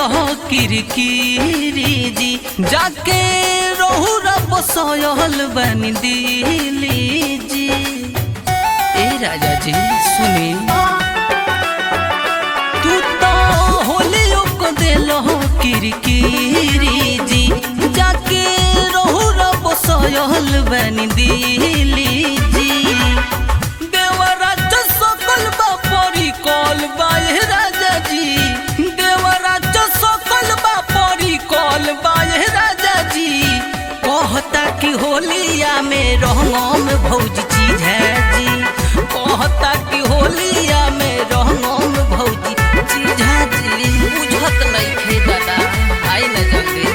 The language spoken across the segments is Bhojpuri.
किरकिरी जी जाके रहू रब सोयल बन दिली जी ए राजा जी सुनी तू तो होलियो को देलो किरकिरी जी जाके रहू रब सोयल बन दिली जी देवराज सकल बा परी कल बा ए राजा जी देवराज सकल बा परी कल बा ए राजा जी कहता कि होलिया में रंगम भौज चीज है जी कहता कि होलिया में रंगम भौजी चीज है जी बुझत नहीं खे दादा आई न जल्दी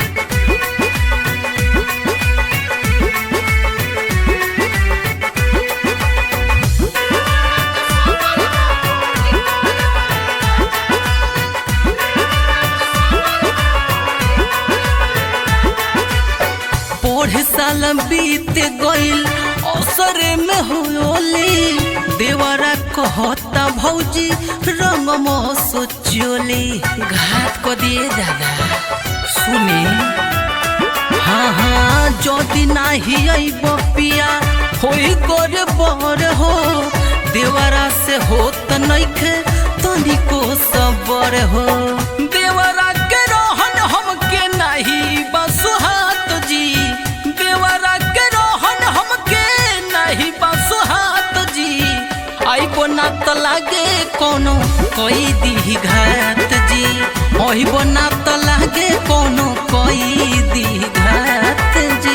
पढ़ साल बीत गइल अवसर में होली देवरा कहता भौजी रंग सोचोली घाट को दिए दादा सुनी हाँ हाँ যদি नाही আইব পিয়া হই করে বর हो देवरा से होत नइखे तनिको सबर हो देवरा के रहन हमके नहीं बसुहात जी देवरा के रहन हमके नहीं बसुहात जी आइबो ना त लागे कोनो कोई दी घात जी आइबो ना त लागे कोनो कोई दी घात जी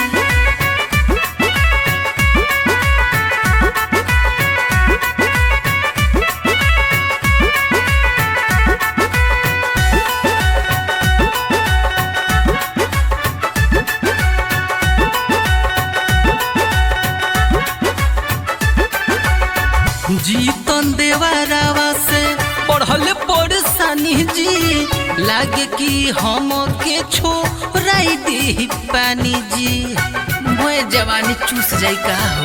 जीतन देवरावा से पढ़ल परेशानी जी लागे कि हम के छोड़ाई दी पानी जी मोए जवानी चूस जाई का हो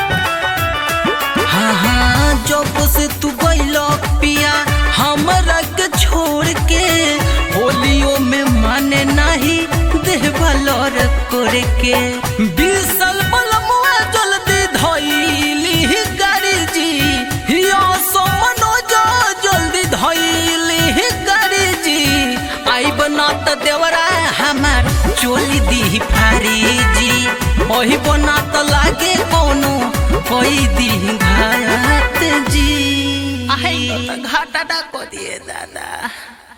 हाँ हाँ जब से तू गइल पिया हमरा के छोड़ के होलियो में माने नहीं देवलर करे के बिसल बलमुआ जल्दी धइली गाड़ी जी यो सोमनो जो जल्दी धइली गाड़ी जी आई बना त देवरा हमार चोली दी फारी जी ओही बना त लागे कोनो कोई दी घात जी आई घाटा को दिए दादा